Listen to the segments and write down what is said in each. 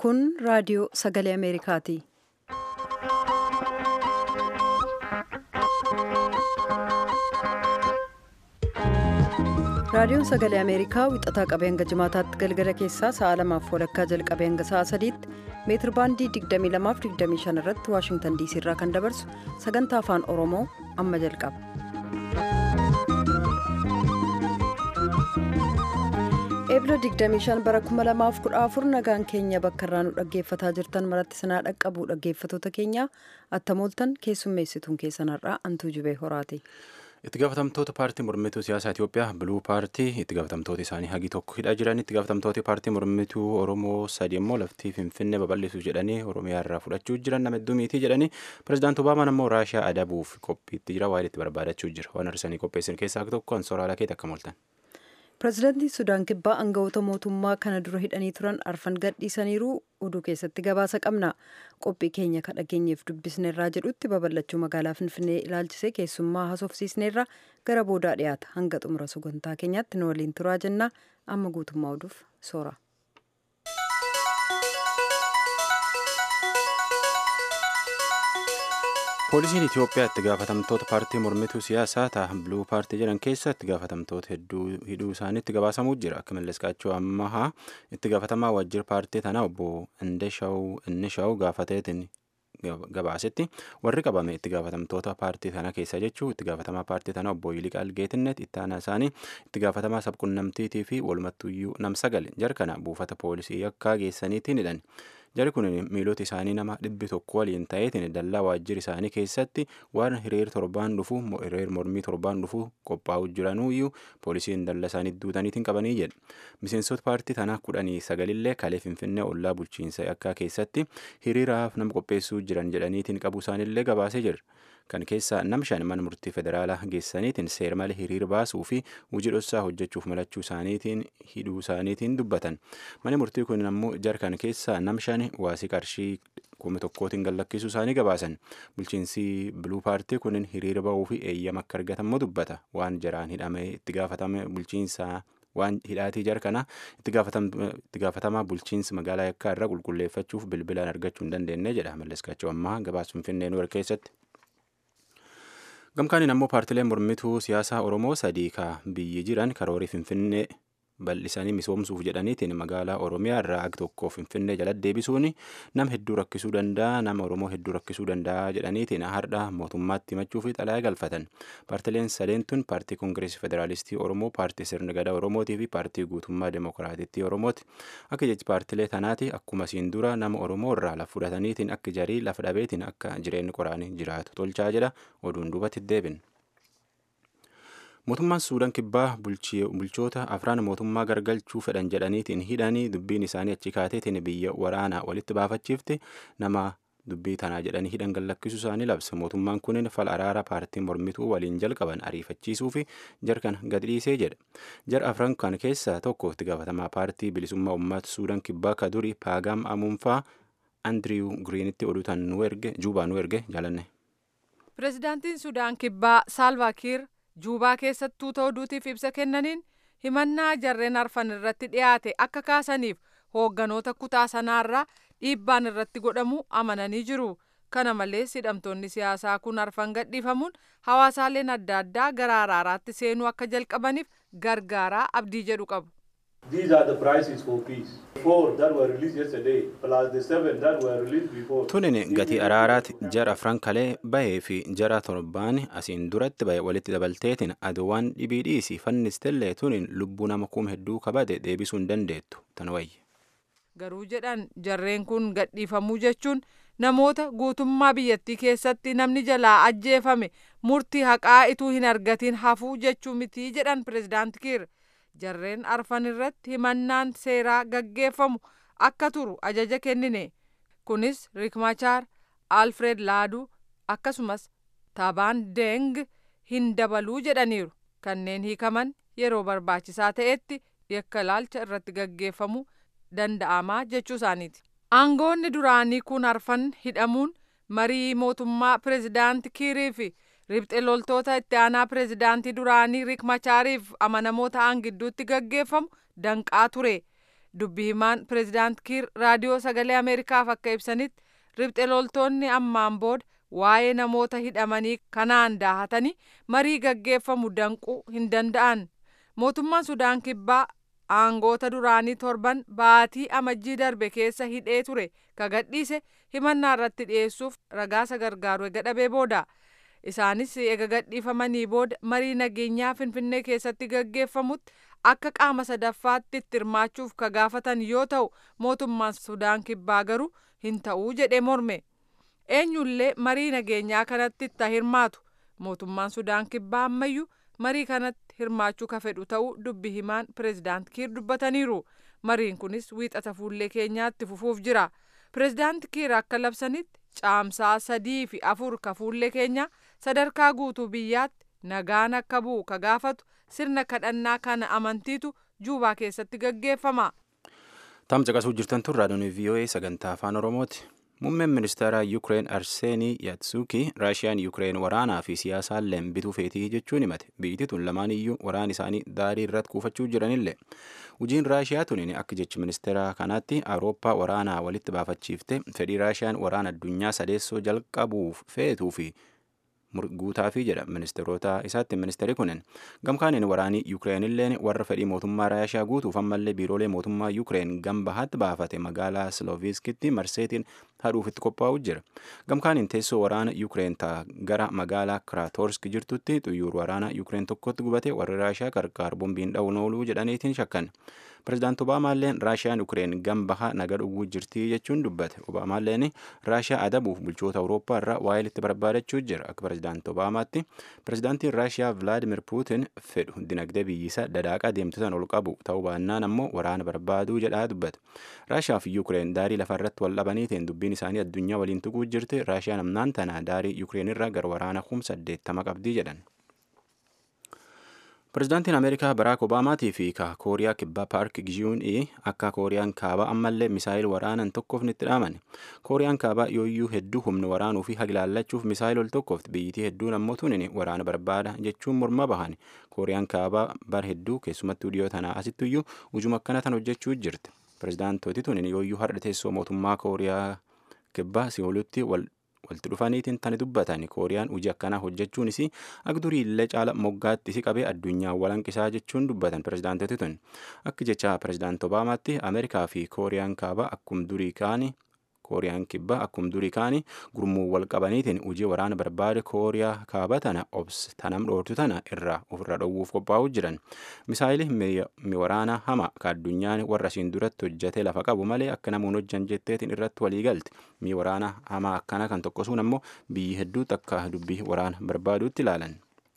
Kun raadiyoo sagalee Ameerikaati. Raadiyoon sagalee Ameerikaa wixataa qabee hanga jimaataatti galgala keessaa sa'a lamaaf walakkaa jalqabee hanga sa'a sadiitti meetir baandii 22-25 irratti Waashingtan diisii irraa kan dabarsu sagantaa afaan Oromoo amma jalqaba. Eebila 25 bara 2014 nagaan keenya bakka irraa nu dhaggeeffataa jirtan maratti sinaa dhaqqabu dhaggeeffatoota keenya attamooltan keessummeessituun keessanarraa antuu jubee horaati. itti gaafatamtoota paartii mormituu siyaasaa Itoophiyaa biluu paartii itti gaafatamtoota isaanii hagi tokko hidhaa jiran itti gaafatamtoota paartii mormituu Oromoo sadi immoo laftii Finfinnee babal'isuu jedhanii Oromiyaa irraa fudhachuu jiran nama hedduu miitii jedhanii pirezidaanti Obaamaan immoo Raashiyaa adabuuf qophiitti jira waa'ee itti barbaadachuu jira waan arsanii qopheessan keessaa tokko ansooraalaa keetti akka mooltan. Pireezidaantiin Sudaan Kibbaa aangawoota mootummaa kana dura hidhanii turan arfan gadhiisaniiru oduu keessatti gabaasa qabna. Qophii keenya kan dhageenyeef dubbisneerraa jedhutti babal'achuu magaalaa Finfinnee ilaalchisee keessummaa haasofsiisneerra gara boodaa dhiyaata. Hanga xumura sagantaa keenyaatti nu waliin turaa jenna. Amma guutummaa oduuf soora. poolisiin itiyoophiyaa itti gaafatamtoota paartii mormituu siyaasaa ta'a biluu paartii jedhan keessa itti gaafatamtoota hedduu hidhuu isaaniitti gabaasamuu jira akka malleskaachuu ammahaa itti gaafatamaa waajjira paartii tanaa obbo Indishaw gaafateetiin gabaasetti warri qabame itti gaafatamtoota paartii tana keessa jechuu itti gaafatamaa paartii tana obbo Yiliqaal Geetinnet itti aanaa isaanii itti gaafatamaa sabqunnamtiitii fi walumattuyyuu nam sagal jarkana buufata poolisii yakkaa geessaniitiin hidhan. Jari kun miilota isaanii nama dhibbi tokko waliin ta'eetiin dallaa waajjira isaanii keessatti waan hiriir torbaan dhufu hiriir mormii torbaan dhufu qophaa'u jiranuyyuu poolisiin dallaa isaanii duutaniitiin qabanii jedha. Miseensota paartii tanaa kudhanii sagalillee kalee Finfinnee ollaa bulchiinsa yakkaa keessatti hiriiraaf nama qopheessuu jiran jedhaniitiin qabu isaanillee gabaasee jira. Kan keessaa nam shan mana murtii federaalaa geessaniitiin seera malee hiriir baasuu fi hojii dhoksaa hojjechuuf malachuu isaaniitiin hidhuu isaaniitiin dubbatan. Manni murtii kun ammoo jarkan keessaa nam shan waasii qarshii kuma tokkootiin gallakkisuu isaanii gabaasan. Bulchiinsi biluu paartii kun hiriira bahuu fi eeyyama akka argatammoo dubbata. Waan jaraan hidhamee itti gaafatame bulchiinsaa waan hidhaatii jarkana itti gaafatamaa bulchiinsi magaalaa yakkaa irraa qulqulleeffachuuf bilbilaan argachuu hin dandeenye jedha malleskaachuu ammaa gabaasa finfinnee nuur keessatti. Gamkaaniin ammoo paartileen mormituu siyaasaa Oromoo sadii ka biyyi jiran karoorii Finfinnee bal'isanii misoomsuuf jedhaniitiin magaalaa Oromiyaa irraa ag tokko Finfinnee jala deebisuun nama hedduu rakkisuu danda'a nama Oromoo hedduu rakkisuu danda'a jedhaniitiin hardha mootummaatti himachuu fi xalayaa galfatan. Paartileen sadeen tun paartii Koongireesii Federaalistii Oromoo, paartii Sirna Gadaa Oromootii fi paartii Guutummaa Demokiraatittii Oromooti. Akka jechi paartilee tanaati akkuma siin dura nama Oromoo irraa lafa fudhataniitiin akka jarii lafa dhabeetiin akka jireenyi qoraanii jiraatu tolchaa jedha oduun duubatti deebin. Mootummaan Suudaan kibbaa bulchoota afraan mootummaa gargalchuu fedhan jedhaniitiin hidhanii dubbiin isaanii achi kaateetiin biyya waraanaa walitti baafachiifte nama dubbii tanaa jedhanii hidhan gallakkisuu isaanii labsa. Mootummaan kunin fal araara paartii mormituu waliin jalqaban ariifachiisuu fi jarkan gad dhiisee jedha. Jar afran kan keessaa tokko itti gaafatamaa paartii bilisummaa uummata Suudaan kibbaa ka duri Paagam Amuunfaa Andiriw Giriinitti oduutan nu erge Juubaa nu erge jaalanne. Pireezidaantiin Sudaan kibbaa Saalvaa Kiir juubaa keessattuu ta'uu duutiif ibsa kennaniin himannaa jarreen arfan irratti dhiyaate akka kaasaniif hoogganoota kutaa sanaarraa dhiibbaan irratti godhamu amananii jiru. Kana malees hidhamtoonni siyaasaa kun arfan gadhiifamuun hawaasaaleen adda addaa gara araaraatti seenuu akka jalqabaniif gargaaraa abdii jedhu qabu. These are the prices for peace. Four that were released yesterday, plus the seven that were released before. Tunin gatii araaraati jara afran kalee bahee fi jara torbaan asiin duratti bahe walitti dabalteetiin aduwaan dhibii dhiisii fannistellee tunin lubbuu nama kuma hedduu kabade deebisuu hin dandeettu tan wayye. Garuu jedhan jarreen kun gadhiifamuu jechuun namoota guutummaa biyyattii keessatti namni jalaa ajjeefame murtii haqaa ituu hin argatiin hafuu jechuu mitii jedhan pireezidaanti Kiir. jarreen arfan irratti himannaan seeraa gaggeeffamu akka turu ajaja kennine kunis rikmachaar alfred laaduu akkasumas taabaan deeng hin dabaluu jedhaniiru kanneen hiikaman yeroo barbaachisaa ta'etti yakka ilaalcha irratti gaggeeffamu danda'amaa jechuu isaaniiti. aangoonni duraanii kun arfan hidhamuun marii mootummaa pireezidaanti kiirii fi ribxe loltoota itti aanaa pireezidaantii duraanii riik machaariif amanamoo ta'an gidduutti gaggeeffamu danqaa ture dubbi himaan pireezidaant kiir raadiyoo sagalee ameerikaaf akka ibsanitti ribxe loltoonni ammaan booda waa'ee namoota hidhamanii kanaan daahatanii marii gaggeeffamu danquu hin danda'an mootummaan sudaan kibbaa aangoota duraanii torban baatii amajjii darbe keessa hidhee ture ka gadhiise himannaa irratti dhiyeessuuf ragaasa gargaaru ega dhabee booda isaanis ega gadhiifamanii booda marii nageenyaa finfinnee keessatti gaggeeffamutti akka qaama sadaffaatti itti hirmaachuuf ka gaafatan yoo ta'u mootummaan sudaan kibbaa garuu hin ta'uu jedhee morme eenyullee marii nageenyaa kanatti itti hirmaatu mootummaan sudaan kibbaa ammayyuu marii kanatti hirmaachuu ka fedhu ta'uu dubbi himaan pireezidaant kiir dubbataniiru mariin kunis wiixata fuullee keenyaatti fufuuf jira pireezidaant kiir akka labsanitti caamsaa sadii fi afur ka fuullee keenyaa sadarkaa guutuu biyyaatti nagaan akka bu'u ka gaafatu sirna kadhannaa kana amantiitu juubaa keessatti gaggeeffama. Tamsa qasuu jirtan tun raadiyoon VOA sagantaa afaan Oromooti. Muummeen ministeera Yukireen Arseenii Yatsuki Raashiyaan Yukireen waraanaa fi siyaasaalleen bituu feetii jechuun himate. Biyyi tun lamaan iyyuu waraan isaanii daarii irratti kuufachuu jiranillee. Hojiin Raashiyaa tuniin akka jechi ministeera kanaatti Awurooppaa waraanaa walitti baafachiifte fedhii Raashiyaan waraana addunyaa sadeessoo jalqabuuf feetuu fi guutaafi jedha ministeerota isaatti ministeerri kunin gamkaaniin waraanii yuukireenilleen warra fedhii mootummaa raashiyaa guutuuf ammallee biiroolee mootummaa yuukireen gam bahaatti baafate magaalaa silooviskitti marseetiin hadhuufitti qophaa'u jira gamkaaniin teessoo waraana yuukireen ta'a gara magaalaa kiraatorsk jirtutti xuyyuur waraana yuukireen tokkotti gubate warri raashiyaa qarqaar bombiin dha'uun ooluu jedhaniitiin shakkan pirezidaant obaamaalleen raashiyaan yuukireen gam baha naga dhuguu jirtii jechuun dubbate obaamaalleen raashiyaa adabuuf bulchoota awurooppaa irraa waa'ee itti barbaadachuu jira akka pirezidaant obaamaatti pirezidaantiin raashiyaa vilaadimir puutin fedhu dinagdee biyyisaa dadaaqa deemtotaan ol qabu ta'uu baannaan ammoo waraana barbaaduu jedhaa dubbate raashiyaa fi yuukireen daarii lafarratti wal dhabaniitiin dubbiin isaanii addunyaa waliin tuquu jirti raashiyaan amnaan tana daarii yuukireen irraa gara waraana kum saddeettama qabdii jedhan. Pireezidaantiin Ameerikaa Baraak Obaamaatii fi ka Kooriyaa Kibbaa Paark Giyuun akka Kooriyaan Kaabaa ammallee misaayil waraanan tokkoof itti dhaaman. Kooriyaan Kaabaa yooyyuu hedduu humna waraanuu fi hagilaallachuuf misaayil ol tokkoofti. Biyyitii hedduun ammoo tunin waraana barbaada jechuun morma bahan. Kooriyaan Kaabaa bar hedduu keessumattuu dhiyoo tanaa asittuyyuu hujuma akkana tan hojjechuu jirti. Pireezidaantooti tunin yooyyuu har'a teessoo mootummaa Kooriyaa Kibbaa Siyoolutti wal walitti dhufaniitiin tani dubbatan kooriyaan hojii akkanaa hojjechuunis akka durii illee caala moggaatti isi qabee addunyaa walanqisaa jechuun dubbatan pirezidaantoti tun akka jecha pirezidaant obaamaatti ameerikaa fi kooriyaan kaabaa akkum durii kaani kooriyaan kibbaa akkum durii kaani gurmuu wal qabaniitiin hojii waraana barbaade kooriyaa kaabaa tana obs tanam dhoortu tana irraa ofirra dhowwuuf qophaa'uu jiran misaayili mi waraana hama ka addunyaan warra siin duratti hojjate lafa qabu malee akka namuun hojjan jetteetiin irratti walii galte mi waraana hamaa akkana kan tokkosuun ammoo biyyi hedduutti akka dubbii waraana barbaaduutti ilaalan.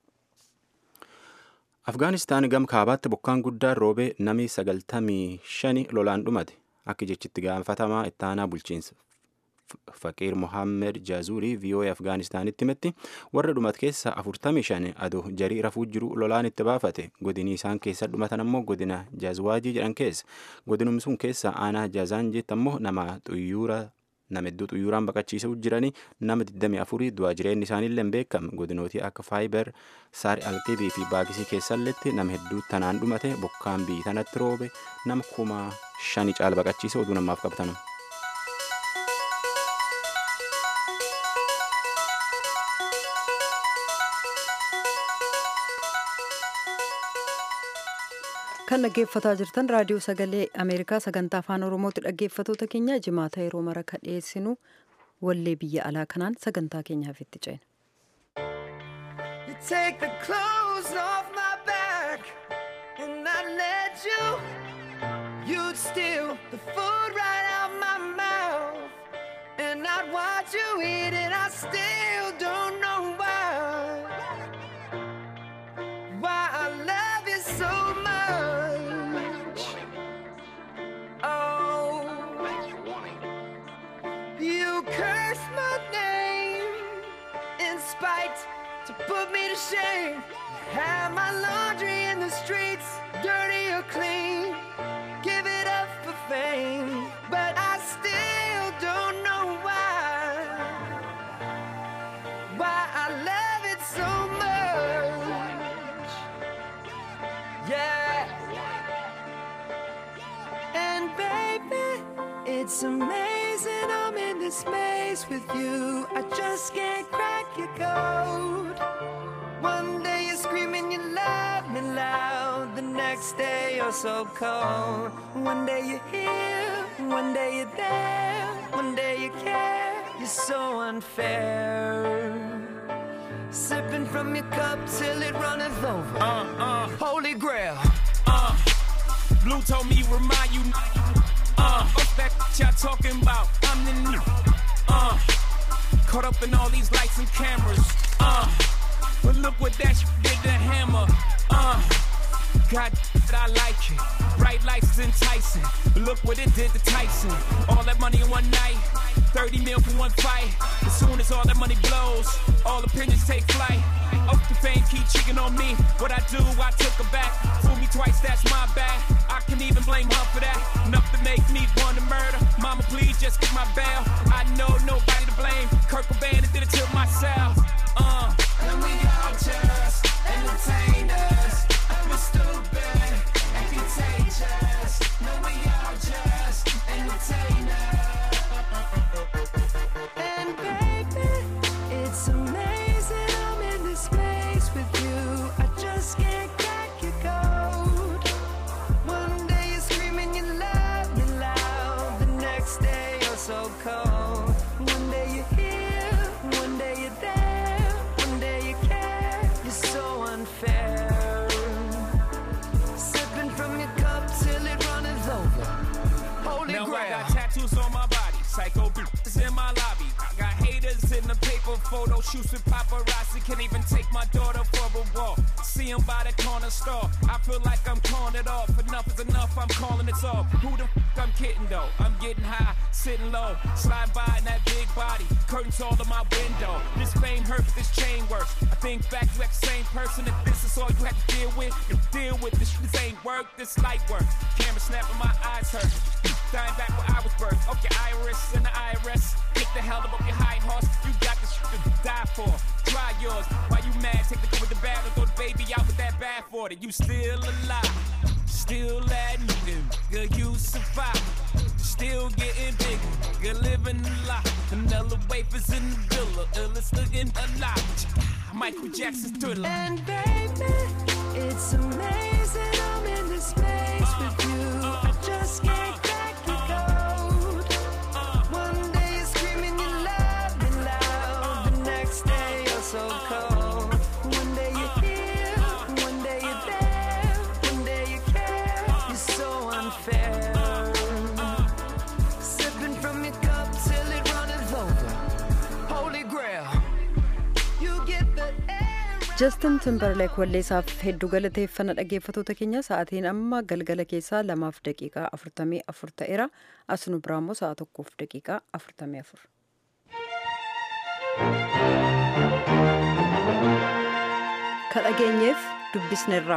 Afgaanistaan gam kaabaatti bokkaan guddaan roobee namni sagaltamii shani lolaan dhumate akka jechitti gaafatamaa ittaanaa bulchiinsa faqiir mohaammed jaazurii vii'oo'ee afgaanistaanitti himetti warra dhumat keessa afurtamii shan adoo jarii rafuu jiru lolaan itti baafate godinii isaan keessa dhumatan ammoo godina jaazwaajii jedhan keessa godinum sun keessa aanaa jaazaanjiitti ammoo nama xuyyuura nama hedduu xuyyuuraan baqachiisuu jiranii nama 24 du'aa jireenyi isaaniillee hin beekame godinootii akka faayibar saari alqibii fi baagisii keessalletti nama hedduu tanaan dhumate bokkaan biyyi tanatti roobe nama kuma shani caala baqachiise oduu namaaf qabatan. kan dhaggeeffataa jirtan raadiyoo sagalee ameerikaa sagantaa afaan oromootti dhaggeeffatoota keenya jimaata yeroo mara ka dhiyeessinu wallee biyya alaa kanaan sagantaa keenyaaf itti ceena. Take the clothes off my back and I let you. You'd steal the food right out my mouth and I'd watch you eat it. I still don't know why. Why I love you so much. Oh, you curse my name in spite to put me to shame. Have my laundry in the streets, dirty or clean. Give it up for fame, but I still don't know why. Why I love it so much. Yeah. And It's amazing I'm in this space with you. I just can't crack your code. One day you're screaming, you love me loud. The next day you're so cold. One day you're here, one day you're there. One day you care, you're so unfair. Sipping from your cup till it runneth over. Uh, uh, Holy grail. uh. Blue told me remind you. Uh, what's that y'all talking about? I'm the new. Uh, caught up in all these lights and cameras. Uh, but look what that shit did to Hammer. Uh, God, I like it. Bright lights is enticing. But look what it did to Tyson. All that money in one night. 30 mil for one fight. As soon as all that money blows, all opinions take flight. Up the fame, keep cheating on me. What I do, I took her back. Fool me twice, that's my bad. I can even blame her for that. Enough to make me want to murder. Mama, please just get my bail. I know nobody to blame. Kurt Cobain did it to myself. Uh. And we all just entertainers. We're stupid and contagious. No, we all just entertainers. And baby, it's amazing I'm in this space with you. I just can't crack your code. One day you're screaming, you love me loud. The next day you're so cold. One day you're here, one day you're there. One day you care, you're so unfair. Sipping from your cup till it runneth over. Holy Now I grail. got tattoos on my body, psycho is in my lobby. I got haters in the paper photo shoots with paparazzi. Can't even take my daughter for a walk. See 'em by the corner store. I feel like I'm calling it off. Enough is enough, I'm calling it off. Who the f I'm kidding though? I'm getting high, sitting low, slide by in that big body. Curtains all in my window. This fame hurts, this chain works. I think back to that same person. If this is all you have to deal with, you deal with this. This ain't work, this light work. Camera snapping, my eyes hurt. Dying back where I was birthed. Okay, Iris and the IRS. Get the hell up off your high horse. You got this shit to die for. Try yours. Why you mad? Take the good with the bad and throw the baby out with that bad for it. You still alive. Still admitting, girl, you survive. Still getting bigger, girl, living a lot. Vanilla wafers in the villa, illest looking alive. Michael Jackson's thriller. And baby, it's amazing I'm in this space with you. I just can't crack your code. One day you're screaming you love me loud. The next day you're so cold. One day you're here, one day you're there. One day you care, you're so unfair. Sipping from your cup till it runneth over. Holy grail. You get the air. Justin Timberlake walleessaaf hedduu galateeffannaa dhaggeeffatoota keenya sa'aatiin amma galgala keessaa lamaaf daqiiqaa afurtamii afur ta'eera asnu biraammoo sa'a tokkoof daqiiqaa afurtamii afur. Ka dhageenyeef dubbisnerraa.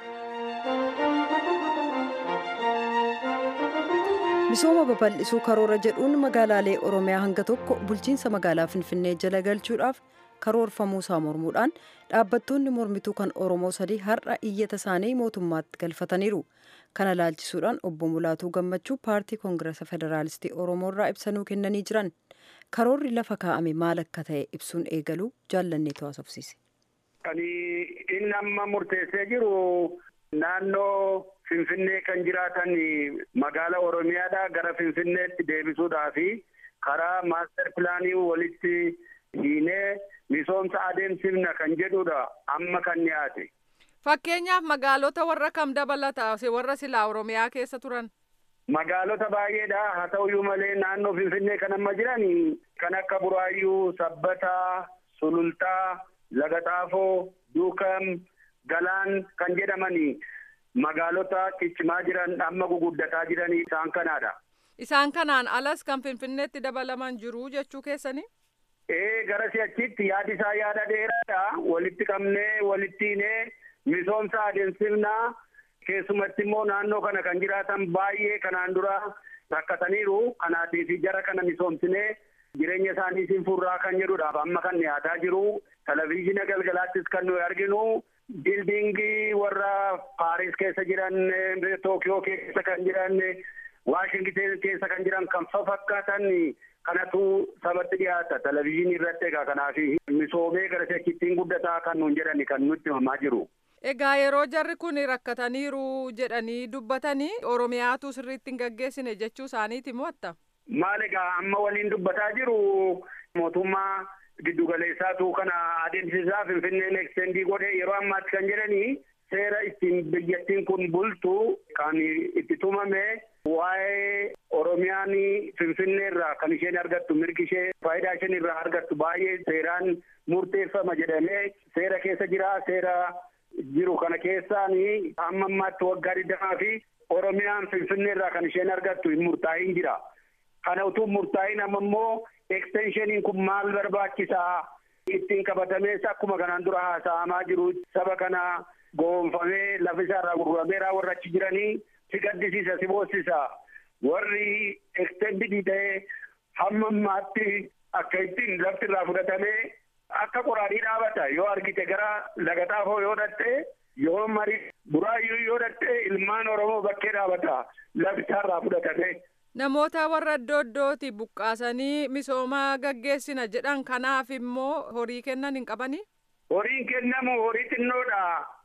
Misooma babal'isuu karoora jedhuun magaalaalee Oromiyaa hanga tokko bulchiinsa magaalaa Finfinnee jala galchuudhaaf karoorfamuu isaa mormuudhaan dhaabbattoonni mormituu kan Oromoo sadii har'a iyyata isaanii mootummaatti galfataniiru. Kana laalchisuudhaan obbo Mulaatuu Gammachuu paartii Koongirasa Federaalistii Oromoo irraa ibsanuu kennanii jiran. Karoorri lafa kaa'ame maal akka ta'e ibsuun eegaluu jaallanneetu haasofsiise. Kan inni amma murteessee jiru naannoo Finfinnee kan jiraatan magaala Oromiyaadhaa gara Finfinneetti deebisuudhaa fi karaa maaster pilaanii walitti hiinee misoomsa adeemsifna kan jedhudha amma kan dhiyaate. Fakkeenyaaf magaalota warra kam dabalata warra silaa Oromiyaa keessa turan. Magaalota baay'eedha haa ta'uyyuu malee naannoo Finfinnee kan amma jiran kan akka Buraayyuu, Sabbataa, Sulultaa, Lagaxaafoo, Duukam, Galaan kan jedhamani magaalota ciccimaa jiran amma guguddataa jiranii isaan kanaadha. Isaan kanaan alas kan Finfinneetti dabalaman jiru jechuu keessanii? Ee gara si'achitti yaadi isaa yaada dheeraadha. Walitti qabnee walitti hiinee misoomsa adeemsifnaa keessumatti immoo naannoo kana kan jiraatan baay'ee kanaan dura rakkataniiru. Kanaatiif jara kana misoomsinee jireenya isaanii siin furraa kan jedhudhaaf amma kan dhiyaataa jiru. Televezyiina galgalaattis kan nuyi arginu. Bildingii warra Paaris keessa jiran, Tookiyoo keessa kan jiran, Waashingiteen keessa kan jiran kan fafakkaatan kanatu sabatti dhiyaata televizyiinii irratti egaa kanaaf misoomee gara sekkittiin guddataa kan nuun jedhani kan nutti himamaa jiru. Egaa yeroo jarri kun rakkataniiru jedhanii dubbatanii Oromiyaatu sirriitti hin gaggeessine jechuu isaaniiti mo'atta. Maal egaa amma waliin dubbataa jiru mootummaa giddugaleessaatu kana adeemsisaa Finfinneen ekstendii godhe yeroo ammaatti kan jedhanii seera ittiin biyyattiin kun bultu kan itti tumame waa'ee Oromiyaan Finfinnee irraa kan isheen argattu mirgi ishee faayidaa isheen irraa argattu baay'ee seeraan murteeffama jedhamee seera keessa jira seera jiru kana keessaan amma ammaatti waggaa digdamaa fi Oromiyaan Finfinnee irraa kan isheen argattu hin murtaa'in jira. Kana utuu murtaa'in amma immoo ekstenshiniin kun maal barbaachisaa ittiin qabatamees akkuma kanaan dura haasa'amaa jiru saba kana goonfamee lafa isaarraa gurgurameeraa warra achi jiranii si gaddisiisa si boossisa warri ekstendidii ta'ee hamma ammaatti akka ittiin lafti irraa fudhatamee akka qoraanii dhaabata yoo argite gara laga xaafoo yoo dhatte yoo mari buraayyuu yoo dhatte ilmaan oromoo bakkee dhaabata lafti isaarraa fudhatame. Namoota warra iddoo iddootti buqqaasanii misooma gaggeessina jedhan kanaaf immoo horii kennan hin qabanii? Horiin kennamu horii xinnoodha.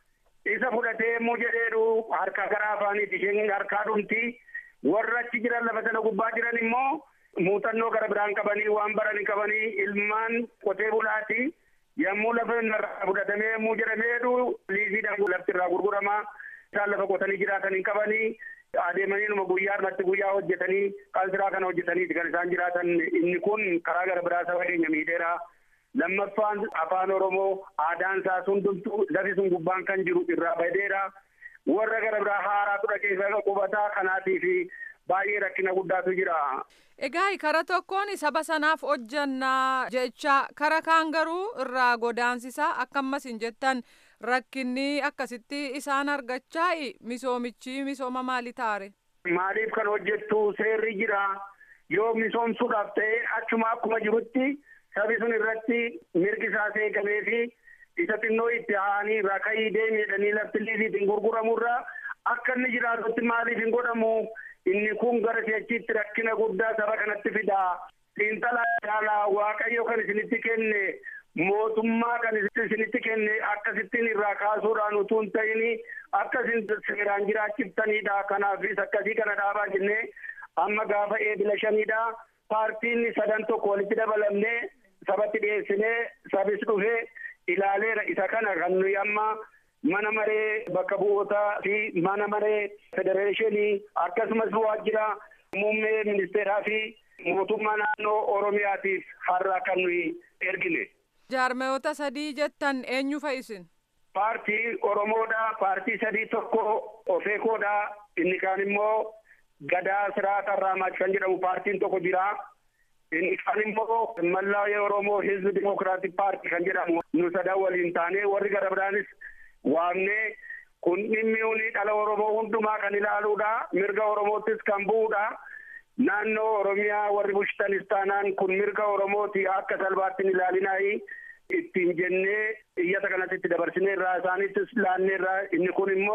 Isa fudhatee immoo jedheedhu harka gara afaaniiti isheen harkaa dhumti. Warra achi jiran lafa sana gubbaa jiran immoo muuxannoo gara biraan qabanii waan baran qabanii ilmaan qotee bulaati. Yommuu lafa irraa fudhatamee yommuu jedhameedhu liiziidhaan lafti irraa gurgurama. Isaan lafa qotanii jiraatan hin qabanii. adeemanii numa guyyaa irratti guyyaa hojjetanii qalsiraa kana hojjetaniiti kan isaan jiraatan inni kun karaa gara biraa saba keenya miidheera. Lammaffaan afaan Oromoo aadaan isaa hundumtuu lafi sun gubbaan kan jiru irraa badeera. Warra gara biraa haaraa tura keessa qubataa kanaatiif baay'ee rakkina guddaatu jira. Egaa kara tokkoon saba sanaaf hojjannaa jecha kara kaan garuu irraa godaansisaa akkamas hin jettan rakkinni akkasitti isaan argachaa misoomichi misooma maali taare? Maaliif kan hojjettu seerri jira yoo misoomsuudhaaf ta'e achuma akkuma jirutti sabi sun irratti mirgi isaa eegamee fi isa xinnoo itti haanii rakayii deemiidhanii lafti liisiitiin gurguramurra akka inni jiraatutti maaliif hin godhamu inni kun gara si'achiitti rakkina guddaa saba kanatti fida xiinxalaa ilaalaa waaqayyo kan isinitti kenne mootummaa kan isinitti kenne akkasittiin irraa kaasuudhaan utuu hin ta'in akkasin seeraan jiraachiftaniidha kanaafis akkasii kana dhaabaa jennee amma gaafa eebila shaniidha paartiin sadan tokko walitti dabalamnee sabatti dhiyeessinee sabis dhufee ilaaleera isa kana kan nuyi amma mana maree bakka bu'ootaa fi mana maree federeeshinii akkasumas waajjira muummee ministeeraa fi mootummaa naannoo oromiyaatiif har'a kan nuyi ergine. Jaarmayoota sadii jettan eenyu fa'isin? Paartii Oromoodha. Paartii sadii tokko Ofeekoodha. Inni kaan immoo Gadaa Siraata Raamaach kan jedhamu paartiin tokko jira. Inni kaan immoo Mallaayee Oromoo Hizbi Dimokiraatik Paartii kan jedhamu nu sadan waliin taanee warri gara biraanis waamnee kun dhimmi uni dhala Oromoo hundumaa kan ilaaluudha. Mirga Oromoottis kan bu'uudha. Naannoo Oromiyaa warri bulchitanis taanaan kun mirga Oromooti akka salphaatti hin ilaalinaayi. ittiin jennee iyyata kanatti itti dabarsinee irraa isaanittis laannee irraa inni kun immoo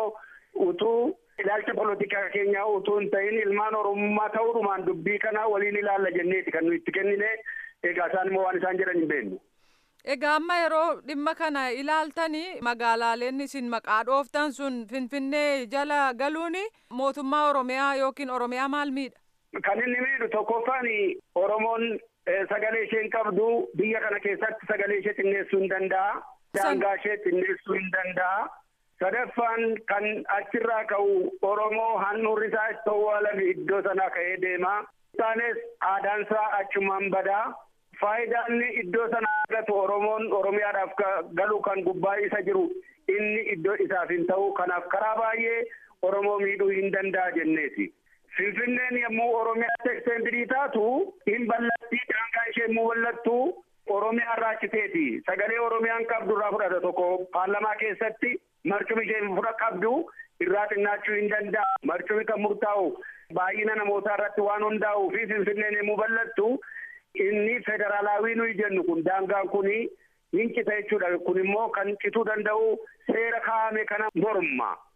utuu ilaalcha polotikaa keenyaa utuu hin ta'in ilmaan oromummaa ta'uudhumaan dubbii kana waliin ilaalla jenneeti kan nuyi itti kennine egaa isaan immoo waan isaan jedhan hin beeknu. Egaa amma yeroo dhimma kana ilaaltanii magaalaaleen isin maqaa dhooftan sun Finfinnee jala galuun mootummaa Oromiyaa yookiin Oromiyaa maal miidha? Kan inni miidhu tokkoffaan Oromoon sagalee isheen qabdu biyya kana keessatti sagalee ishee xinneessuu hin danda'a. Daangaa ishee xinneessuu hin danda'a. Sadaffaan kan achirraa ka'u Oromoo handhuurri isaa itti owwaalame iddoo sanaa ka'ee deema. Isaanis aadaan isaa achumaan badaa. Faayidaan iddoo sana argatu Oromoon Oromiyaadhaaf galu kan gubbaa isa jiru inni iddoo isaaf hin ta'u. Kanaaf karaa baay'ee Oromoo miidhuu hin danda'a jenneeti. Finfinneen yommuu Oromiyaatti eksteendirii taatu hin ballattii daangaa ishee immoo ballattu Oromiyaa irraa citeeti. Sagalee Oromiyaan qabdu irraa fudhata tokko paarlamaa keessatti marcumi ishee fudha qabdu irraa xinnaachuu hin danda'a. Marcumi kan murtaa'u baay'ina namootaa irratti waan hundaa'uu fi Finfinneen yommuu ballattu inni federaalaawii nuyi jennu kun daangaan kuni hin cita jechuudha. Kun immoo kan cituu danda'u seera kaa'ame kana morma.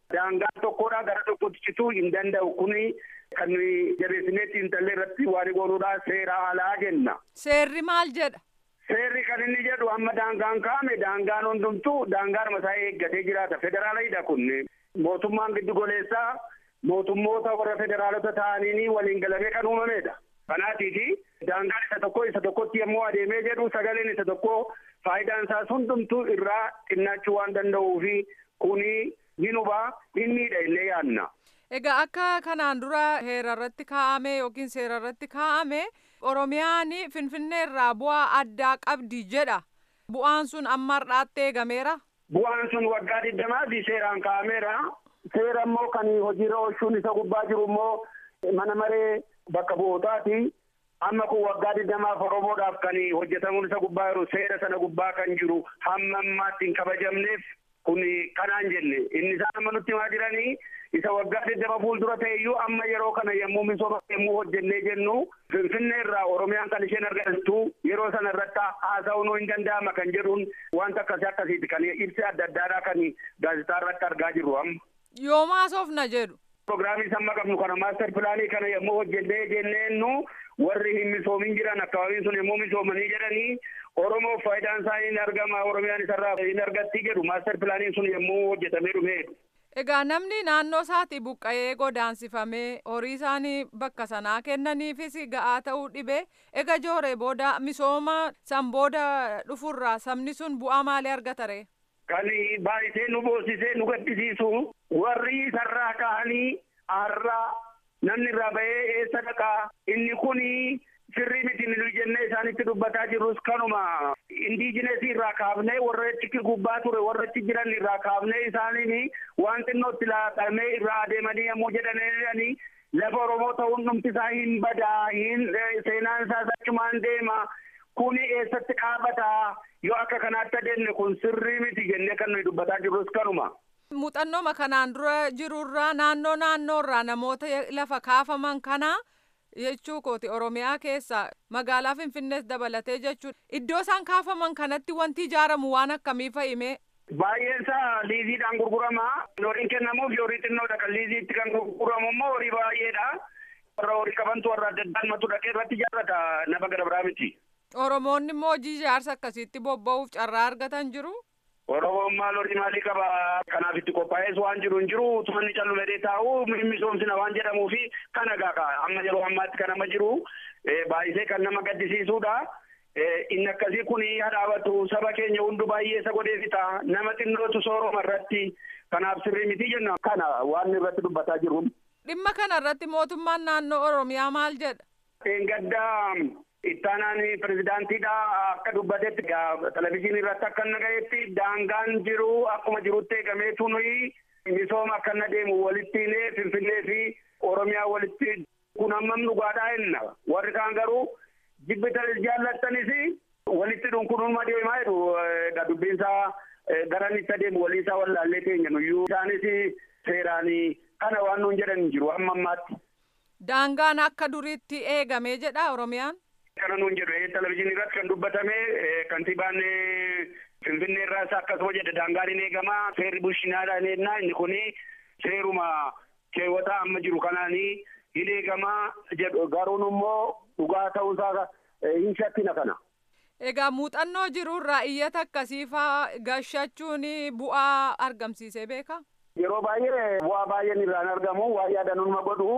daangaan tokkodha gara tokkotti cituu hin danda'u kuni kan jabeessinee xiinxallee irratti waan godhuudha seera alaa jenna. Seerri maal jedha? Seerri kan inni jedhu amma daangaan kaa'ame daangaan hundumtuu daangaan mataa eeggatee jiraata. Federaalidha kun mootummaan giddu goleessaa mootummoota warra federaalota ta'anii waliin galamee kan uumamedha. Kanaatiifi daangaan isa tokko isa tokkotti yommuu adeemee jedhu sagaleen isa tokko faayidaan isaas hundumtuu irraa xinnaachuu waan danda'uufi kuni ni hubaa hin miidha illee yaadna. Egaa akka kanaan dura heera irratti kaa'ame yookiin seera irratti kaa'ame Oromiyaan Finfinnee irraa bu'aa addaa qabdi jedha. Bu'aan sun amma har'aatti eegameera. Bu'aan sun waggaa digdamaati seeraan kaa'ameera. Seera immoo kan hojiirra oolchuun isa gubbaa jiru immoo mana maree bakka bu'ootaati. Amma kun waggaa digdamaaf Oromoodhaaf kan hojjetamuun isa gubbaa jiru seera sana gubbaa kan jiru hamma ammaatti hin kabajamneef kun kanaan jenne inni isaan amma nutti himaa jiranii isa waggaa digdama fuuldura ta'eyyuu amma yeroo kana yommuu misooma yommuu hojjennee jennu finfinnee irraa oromiyaan kan isheen argattu yeroo sana irratti haasa'uun hin danda'ama kan jedhuun wanta akkasii akkasiiti kan ibsi adda addaadhaa kan gaazexaa irratti argaa jirru amma. Yoom haasofna jedhu. Pirogiraamii amma qabnu kana maaster pilaanii kana yommuu hojjennee jenneennu warri hin misoomin jiran akkaabiin sun yommuu misoomanii jedhanii Oromoof faayidaan isaa hin argama Oromiyaan isarraa hin argatti jedhu maaster pilaaniin sun yommuu hojjetamee dhumeedha. Egaa namni naannoo isaati buqqa'ee godaansifamee horii isaanii bakka sanaa kennaniifis ga'aa ta'uu dhibee ega jooree booda misooma san booda dhufurraa sabni sun bu'aa maalii argatare? Kan baay'isee nu boosisee nu gaddisiisu warri isarraa ka'anii har'a namni irraa bahee eessa dhaqaa inni kuni sirrii miti nu jennee isaanitti dubbataa jirrus kanuma indiijinesii irraa kaafnee warra achi gubbaa ture warra achi jiran irraa kaafnee isaaniin waan xinnootti laatamee irraa adeemanii yommuu jedhanii lafa Oromoo ta'uun dhumti isaa hin badaa hin seenaan isaas achumaan deema kuni eessatti dhaabataa yoo akka kanaatti adeemne kun sirrii miti jennee kan nuyi dubbataa jirrus kanuma. Muuxannooma kanaan dura jirurraa naannoo naannoorraa namoota lafa kaafaman kanaa jechuu kooti oromiyaa keessa magaalaa finfinnees dabalatee jechuun iddoo isaan kaafaman kanatti wanti ijaaramu waan akkamii fa'ime. Baay'een isaa liiziidhaan gurgurama. Horiin kennamuuf horii xinnoodha kan liiziitti kan gurguramu immoo horii baay'eedha. Warra horii qabantu warra adda addaan matu dhaqee irratti ijaarrata nama gara biraa miti. Oromoonni immoo hojii ijaarsa akkasiitti bobba'uuf carraa argatan jiru. Oromoon maal horii maalii qaba kanaaf itti qophaa'es waan jiru hin jiru tumanni callumadee taa'u misoomsina waan jedhamuu fi kana gaaka amma yeroo ammaatti kan amma jiru baay'isee kan nama gaddisiisuudha. Inni akkasii kun hadhaabatu saba keenya hundu baay'ee isa godhee fixa nama xinnootu sooroma irratti kanaaf sirrii miti jenna kana waan irratti dubbataa jiru. Dhimma kana irratti mootummaan naannoo Oromiyaa maal jedha? Gaddaa ittaanaan pirezidaantiidha akka dubbatetti televizyiinii irratti akka inni ga'etti daangaan jiru akkuma jirutti eegameetu nuyi misooma akka inni deemu walitti finfinnee fi oromiyaa walitti kun hammam dhugaadhaa jenna warri kaan garuu jibbitan jaallattanis walitti dhunkunuuma deemaa jedhu dubbiinsaa garan itti adeemu waliisaa wallaallee teenya nuyyuu isaanis seeraan kana waan nuun jedhan hin jiru amma ammaatti. Daangaan akka duriitti eegamee jedha Oromiyaan. Kana nuun jedhu televizyiinii irratti kan dubbatame kantiibaan Finfinnee irraas akkasuma jedhe daangaan hin eegama seerri bulchinaadhaan ennaa inni kun seeruma keewwataa amma jiru kanaanii hin eegama jedhu garuun immoo dhugaa ta'uusaa hin shakkina kana. Egaa muuxannoo jirurraa iyyata akkasii faa gashachuun bu'aa argamsiisee beeka? Yeroo baay'ee bu'aa baay'een irraan argamu waa yaadanuma godhu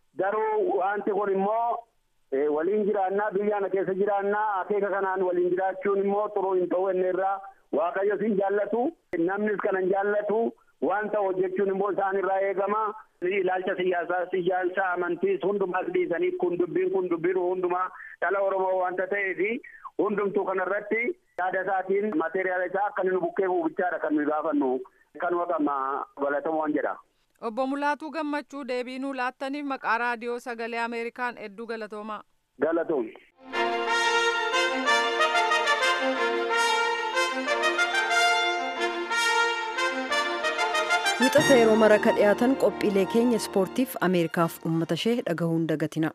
garuu wanti kun immoo waliin jiraannaa biyyaana keessa jiraannaa akeeka kanaan waliin jiraachuun immoo xuruu hin ta'u inni irraa waaqayyo sin jaallatu namnis kana hin jaallatu waan ta'u hojjechuun immoo isaan irraa eegama ilaalcha siyaasaa siyaasa amantiis hundumaas dhiisanii kun dubbiin kun dubbiin hundumaa dhala oromoo wanta ta'eefi hundumtuu kanarratti yaada isaatiin maateriyaala isaa akka nu bukkee buufichaadha kan nuyi gaafannu kanuma qaba galatamoon jedha. Obbo Mulaatuu Gammachuu deebii nuu laattaniif maqaa raadiyoo sagalee Ameerikaan hedduu galatoomaa. Galatoom. Wixata yeroo mara ka dhiyaatan qophiilee keenya ispoortiif Ameerikaaf uummata ishee dhagahuun dagatina.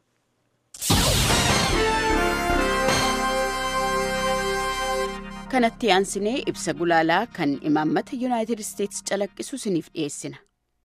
kanatti aansinee ibsa gulaalaa kan imaammata yuunaayitid isteetsi calaqqisu isiniif dhiyeessina.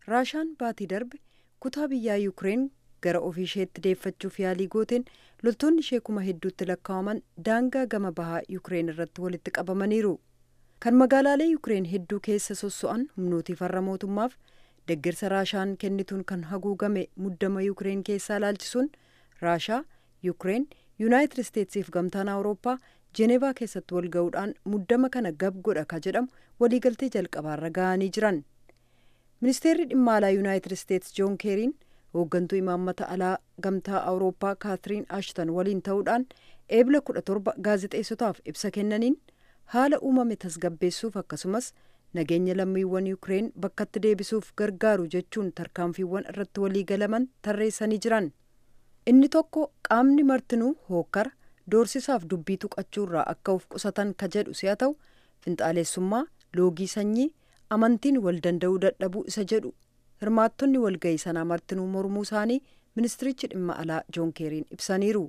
raashaan baatii darbe kutaa biyyaa yuukireen gara ofii isheetti deeffachuuf yaalii gooteen loltoonni ishee kuma hedduutti lakkaa'aman daangaa gama bahaa yuukireen irratti walitti qabamaniiru kan magaalaalee yuukireen hedduu keessa sosso'an humnootii farra mootummaaf deeggarsa raashaan kennituun kan haguugame muddama yuukireen keessaa ilaalchisuun raashaa yuukireen yuunaayitid isteetsiif gamtaan awurooppaa jeenevaa keessatti wal ga'uudhaan muddama kana gab godha ka jedhamu waliigaltee jalqabaarra ga'anii jiran ministeerri dhimma alaa yuunaayitid isteets joon keeriin hooggantuu imaammata alaa gamtaa awurooppaa kaatiriin ashton waliin ta'uudhaan eebla kudha torba gaazexeessotaaf ibsa kennaniin haala uumame tasgabbeessuuf akkasumas nageenya lammiiwwan yuukireen bakkatti deebisuuf gargaaru jechuun tarkaanfiiwwan irratti waliigalaman tarreessanii jiran inni tokko qaamni martinuu hookkara doorsisaaf dubbii tuqachuurraa akka of qusatan ka jedhu si'a ta'u finxaaleessummaa loogii sanyii amantiin wal danda'uu dadhabuu isa jedhu hirmaattonni walga'ii sanaa martinuu mormuu isaanii ministirichi dhimma alaa joon keeriin ibsaniiru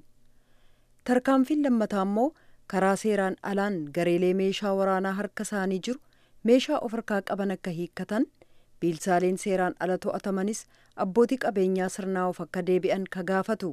tarkaanfiin lammataa immoo karaa seeraan alaan gareelee meeshaa waraanaa harka isaanii jiru meeshaa of harkaa qaban akka hiikkatan biilsaaleen seeraan ala to'atamanis abbootii qabeenyaa sirnaa of akka deebi'an ka gaafatu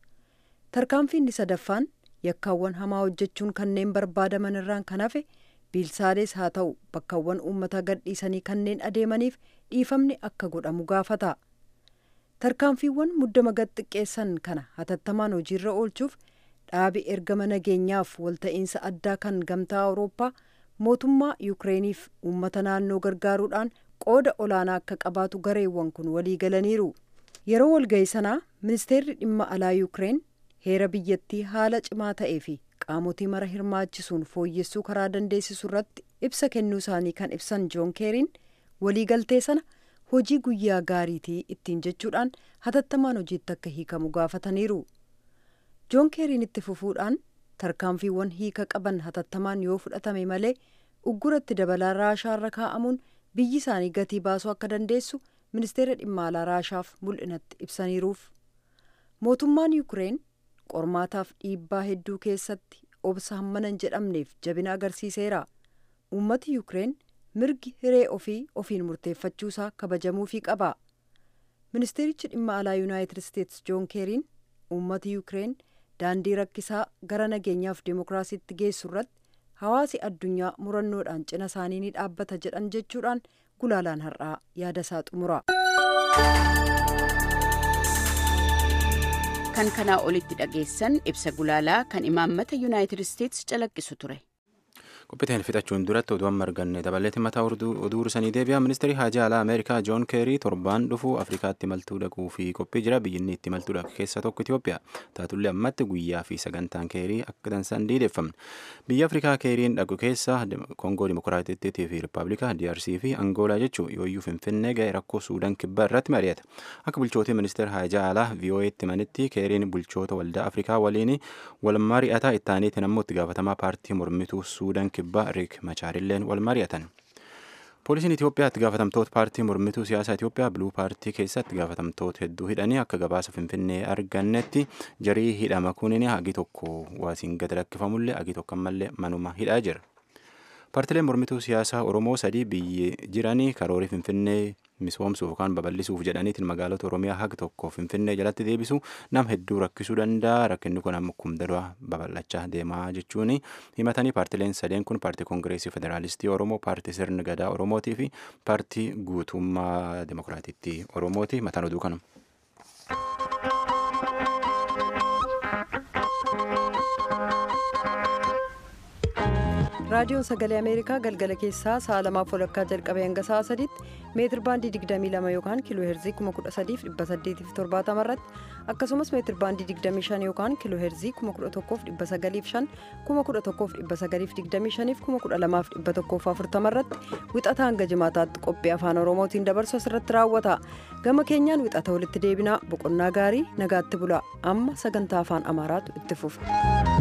tarkaanfiin inni sadaffaan yakkaawwan hamaa hojjechuun kanneen barbaadaman irraan kan hafe biilsaalees haa ta'u bakkaawwan uummata gadhiisanii kanneen adeemaniif dhiifamni akka godhamu gaafata tarkaanfiiwwan muddama gad xiqqeessan kana hatattamaan hojiirra oolchuuf dhaabi ergama nageenyaaf walta'iinsa addaa kan gamtaa awurooppaa mootummaa yuukireeniif uummata naannoo gargaaruudhaan qooda olaanaa akka qabaatu gareewwan kun walii galaniiru yeroo walga'ii sanaa ministeerri dhimma alaa yuukireen heera biyyattii haala cimaa ta'ee fi qaamotii mara hirmaachisuun fooyyessuu karaa dandeessisu irratti ibsa kennuu isaanii kan ibsan joon keeriin waliigaltee sana hojii guyyaa gaariitii ittiin jechuudhaan hatattamaan hojiitti akka hiikamu gaafataniiru joon keeriin itti fufuudhaan tarkaanfiiwwan hiika qaban hatattamaan yoo fudhatame malee ugguratti dabalaa raashaarra kaa'amuun biyyi isaanii gatii baasuu akka dandeessu ministeera dhimma alaa raashaaf mul'inatti ibsaniiruuf mootummaan yuukireen qormaataaf dhiibbaa hedduu keessatti obsa hammanan jedhamneef jabina agarsiiseera uummati yuukireen mirgi hiree ofii ofiin murteeffachuusaa kabajamuufii qaba ministeerichi dhimma alaa yuunaayitid isteets joon keeriin uummati yuukireen daandii rakkisaa gara nageenyaaf dimookiraasiitti geessu irratti hawaasi addunyaa murannoodhaan cina isaanii ni dhaabbata jedhan jechuudhaan gulaalaan har'aa yaada isaa xumura. kan kanaa olitti dhageessan ibsa gulaalaa kan imaammata yuunaayitid isteets calaqqisu ture. qophiiteen fixachuun duratti oduu amma arganne dabaleetti mataa oduu sanii deebi'a ministeerri haajaa alaa ameerikaa joon keerii torbaan dhufu afrikaatti maltuu dhaquu fi qophii jira biyyinni itti maltuu dhaqu keessa tokko itiyoophiyaa taatullee ammatti guyyaa fi sagantaan keerii akka dansan diideeffamne biyya afrikaa keeriin dhaqu keessa koongoo dimokiraatittii fi rippaabilikaa DRC fi angoolaa jechuu yooyyuu finfinnee ga'e rakkoo suudaan kibbaa irratti mari'ata akka bulchootii ministeera haajaa alaa VOA'tti manitti keeriin bulchoota waldaa afrikaa waliin wal mari'ataa ittaaniitiin ammoo itti gaafatamaa paartii mormituu suudaan kibbaa riik machaarilleen wal mari'atan. Poolisiin Itoophiyaa itti gaafatamtoota paartii mormituu siyaasaa Itoophiyaa biluu paartii keessatti gaafatamtoota hedduu hidhanii akka gabaasa finfinnee argannetti jarii hidhama kunin hagi tokko waasiin gad lakkifamullee hagi tokko ammallee manuma hidhaa jira. Paartileen mormituu siyaasaa Oromoo sadii biyyi jiranii karoorii finfinnee misoomsuuf yookaan babal'isuuf jedhaniitiin magaalota Oromiyaa haga tokko finfinnee jalatti deebisu nama hedduu rakkisuu danda'a. Rakkinni kun amma kumdalaa babal'achaa deemaa jechuun himatanii paartileen sadeen kun paartii koongireesii federaalistii Oromoo, paartii sirna gadaa Oromootii fi paartii guutummaa dimokiraatiitti Oromooti. Mataan oduu kanuma. raadiyoon sagalee ameerikaa galgala keessaa sa'a lamaaf walakkaa jalqabee hanga sa'a sadiitti meetir baandii 22 yookaan kiiloo heerzii 13870 irratti akkasumas meetir baandii 25 yookaan kiiloo heerzii 11905 11925 fi 12140 irratti wixata hanga jimaataatti qophii afaan oromootiin dabarsu asirratti raawwata gama keenyaan wixata walitti deebinaa boqonnaa gaarii nagaatti bula amma sagantaa afaan amaaraatu itti fufa.